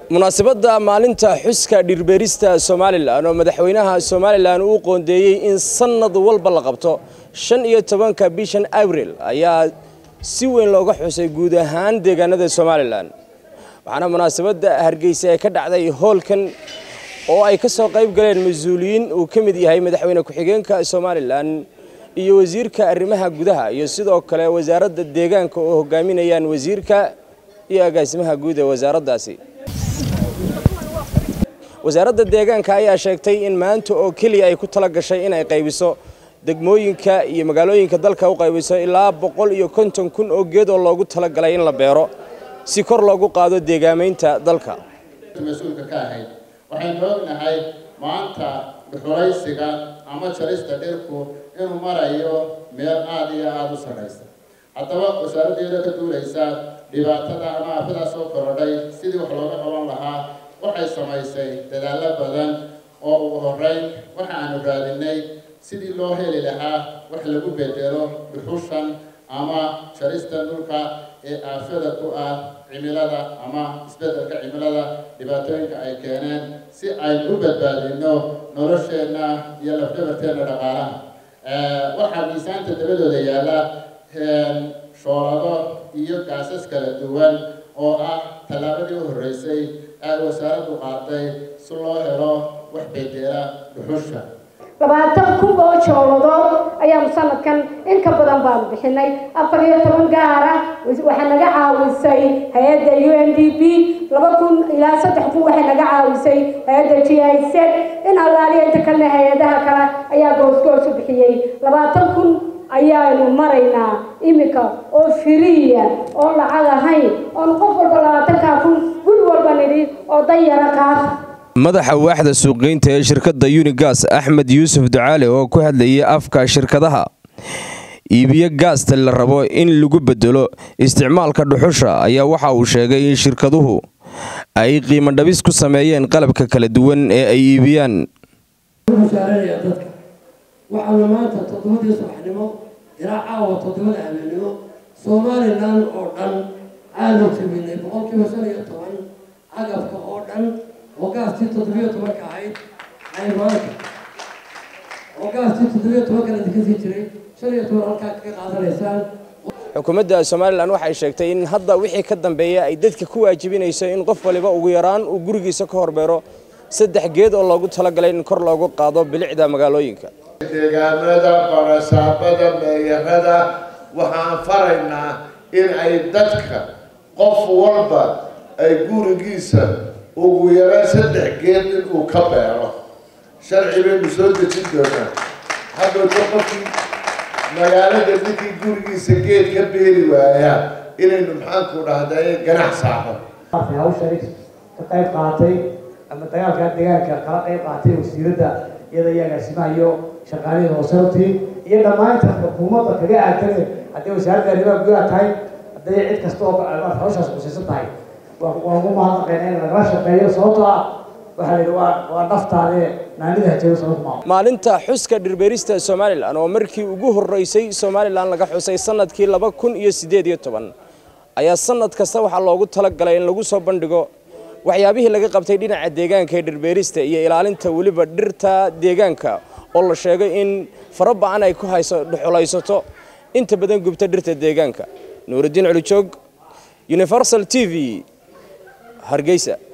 munaasabadda maalinta xuska dhirbeerista somalilan oo madaxweynaha somalilan uu qoondeeyey in sannad walba la qabto shan iyo tobanka bishan abril ayaa si weyn looga xusay guud ahaan deegaanada somalilan waxaana munaasabadda hargeysa ee ka dhacday hoolkan oo ay ka soo qayb galeen mas-uuliyiin uu ka mid yahay madaxweyne ku-xigeenka somalilan iyo wasiirka arrimaha gudaha iyo sidoo kale wasaaradda deegaanka oo hogaaminayaan wasiirka iyo agaasimaha guud ee wasaaraddaasi wasaaradda deegaanka ayaa sheegtay in maanta oo keliya ay ku tala gashay in ay qaybiso degmooyinka iyo magaalooyinka dalka u qaybiso ilaa boqol iyo konton kun oo geed oo loogu talagalay in la beero si kor loogu qaado deegaamaynta dalka mas-uulka ka ahayd waxaynu ognahay maanta dhuxulaysiga ama jarista dhirku inuu marayo meel aada iyo aada u sarraysa haddaba wasaaraddeeda ka duulaysa dhibaatada ama aafadaas oo korodhay sidii wax looga qaban lahaa waxay samaysay dadaallo badan oo ugu horreyn waxa aanu raadinay sidii loo heli lahaa wax lagu bedelo dhuxushan ama jarista dhulka ee aafada ku ah cimilada ama isbeddelka cimilada dhibaatooyinka ay keeneen si aynu u badbaadino nolosheenna iyo lafdhabarteenna dhaqaalaha waxaa miisaanta dabadooda yaalla shoolado iyo gaasas kala duwan oo ah tallaabadii u horreysay ay wasaaraddu qaaday si loo helo wax bedela dhuxusha labaatan kun oo jooladood ayaanu sanadkan in ka badan baanu bixinay afar iyo toban gaara waxaa naga caawisay hay-adda u n d p laba kun ilaa saddex kun waxay naga caawisay hay-adda g i z in allaaliya inta kalena hay-adaha kale ayaa goosgoos u bixiyey labaatan kun ayaanu maraynaa iminka oo firiya oon lacag ahayn oon qof walba labaatankaa kun guri walba nidhi oo danyara qaata madaxa waaxda suuqgeynta ee shirkadda unigas axmed yuusuf ducaale oo ku hadlayay afka shirkadaha iibiyo gaasta la rabo in lagu bedelo isticmaalka dhuxusha ayaa waxa uu sheegay in shirkaduhu ay qiimo dhabis ku sameeyeen qalabka kala duwan ee ay iibiyaan waxaana maanta toddobadii subaxnimo ilaa caawa toddobada habeenimo somalilan oo dhan aanu jabinay boqolkiiba shan iyo toban agabka oo dhan oo gaastii toddobiyo tobanka ahayd ay maanta oo gaastii toddobiyo tobankana kasii jiray shan iyo toban halkaa kaga qaadanaysaan xukuumadda somalilan waxay sheegtay in hadda wixii ka dambeeya ay dadka ku waajibinayso in qof waliba ugu yaraan uu gurigiisa ka horbeero saddex geed oo loogu talagalay in kor loogu qaado bilicda magaalooyinka deegaamada barasaabada meeyarada waxaan faraynaa in ay dadka qof walba ay gurigiisa ugu yaraan saddex geed inuu ka beero sharci baynu soo dejin doonaa haddowta qofkii magaalada ninkii gurigiisa geed ka beeri waayaa inaynu maxaanku dhahday ganax saaro hawshani ka qayb qaatay ama dagaalka deegaanka kala qayb qaatay wasiiradda iyada iyo agaasimaha iyo shaqaalihii hoosartii iyo dhammaanta xukuumadda kaga aagtane haddii wasaaradda arrimaha gudaha tahay hadday cid kasta oo hawshaas khusaysan tahay waan ugu mahadnaqayna in lagala shaqeeyo sababtoo ah waxaa la yidhi waa waa naftaade naanida hajeeyo sabab maa maalinta xuska dhirbeerista somalilan oo markii ugu horreysay somalilan laga xusay sanadkii laba kun iyo siddeed iyo toban ayaa sanad kasta waxaa loogu talagalay in lagu soo bandhigo waxyaabihii laga qabtay dhinaca deegaanka ee dhirbeerista iyo ilaalinta weliba dhirta deegaanka oo la sheegay in fara ba-an ay ku hayso dhuxulaysato inta badan gubta dhirta deegaanka nuurudiin culijoog universal t v hargeysa